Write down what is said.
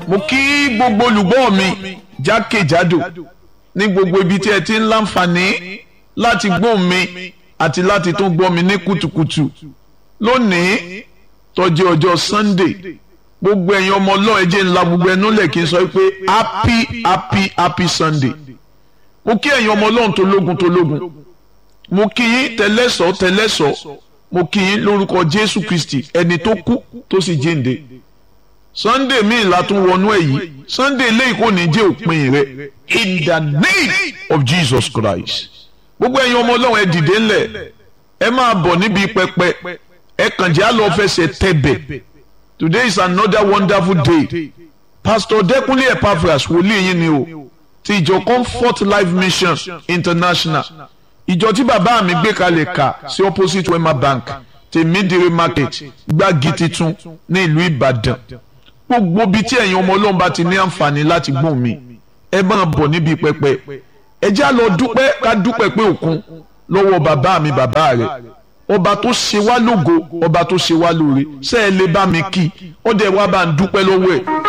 mo kí gbogbo olùgbọ́ mi jákèjádò ní gbogbo ibi tí ẹ ti ń láǹfààní láti gbọ́ mi àti láti tún gbọ́ mi ní kùtùkùtù lónìí tó jẹ́ ọjọ́ Sunday gbogbo ẹ̀yin ọmọ ọlọ́run ẹ jẹ́ ńlá gbogbo ẹnu lẹ̀ kí n sọ pé happy happy happy Sunday mo kí ẹ̀yin ọmọ ọlọ́run tó lógun tó lógun mo kí yín tẹlẹ́sọ̀ tẹlẹ́sọ̀ mo kí yín lórúkọ Jésù Kristi ẹni tó kú tó sì jíǹde Sunday míì la tún wọnú ẹ̀ yìí Sunday eléyìí kò ní jẹ́ òpin rẹ̀ in the name of Jesus Christ gbogbo ẹ̀yin ọmọ ọlọ́run ẹ dìde ńlẹ̀ ẹ máa bọ̀ níbi pẹpẹ ẹ kàn jẹ́ àlọ́ fẹsẹ̀ tẹ̀bẹ̀ today is another wonderful day Pastor Dẹ́kunlé Epaphras wòlíì yín ni o ti ìjọ Comfort Life Mission International ìjọ tí bàbá mi gbé kalẹ̀ kà sí opposite Wema Bank tèmídìrí market gbági titun ní ìlú Ìbàdàn gbogbo bíi tí ẹ̀yin ọmọ ọlọ́run bá ti ní àǹfààní láti gbọ́n mi ẹ máa bọ̀ níbi pẹpẹ ẹ já lọ dúpẹ́ ká dúpẹ́ pé òkun lọ́wọ́ bàbá mi bàbá rẹ̀ ọba tó ṣe wá lógo ọba tó ṣe wá lóore ṣé ẹ lè bá mi kí ó dẹ̀ wá bá ń dúpẹ́ lọ́wọ́ ẹ̀